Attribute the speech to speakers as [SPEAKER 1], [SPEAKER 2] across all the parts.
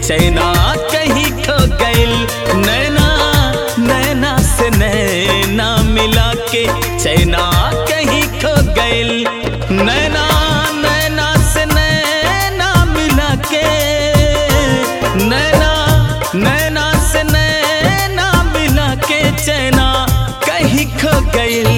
[SPEAKER 1] चैना कहीं खो गइल नैना नैना से नैना मिला के चैना कहीं खो गइल नैना नैना से नैना मिला के नैना नैना से नैना मिला के चैना कहीं खो गइल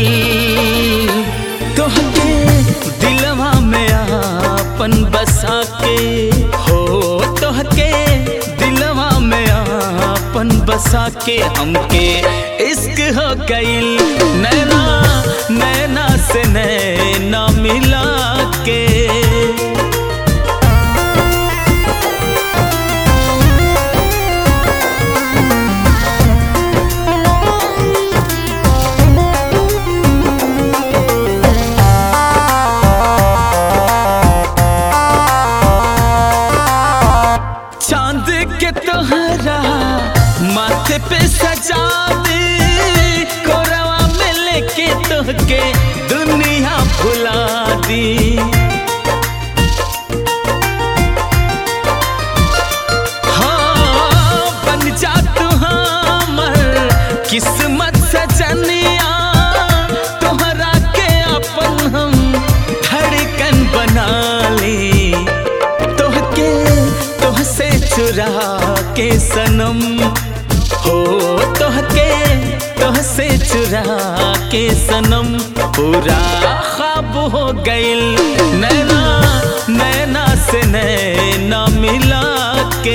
[SPEAKER 1] तोहके दिलवा में आपन बसा के हो तोहके दिलवा में आपन बसा के हमके इश्क हो गइल नैना नैना से नैना मिला के चांद के तोहरा माथे पे सजा दे कोरवा में लेके तोहके दुनिया भुला दी हाँ, बन जा तू हमर किस्मत सजनिया तोहरा के अपन हम धड़कन बना ली तोहके तोहसे चुरा के सनम हो तोहके तोहसे चुरा के सनम पूरा ख्वाब हो गइल नैना नैना से नैना मिला के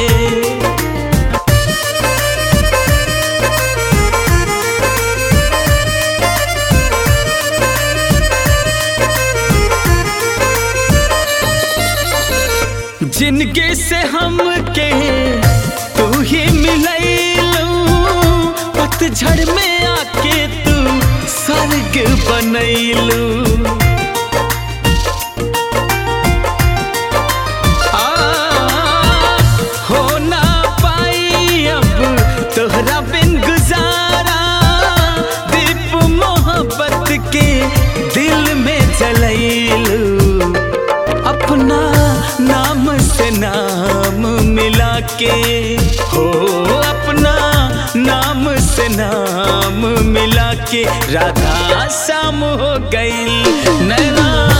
[SPEAKER 1] जिंदगी से हमके तू ही मिलैलू पतझड़ में आके तू स्वर्ग बनैलू आ, हो ना पाई अब तोहरा बिन गुजारा दीप मोहब्बत के दिल में जलैलू अपना नाम से नाम मिला के हो अपना नाम से नाम मिला के राधा शाम हो गई नैना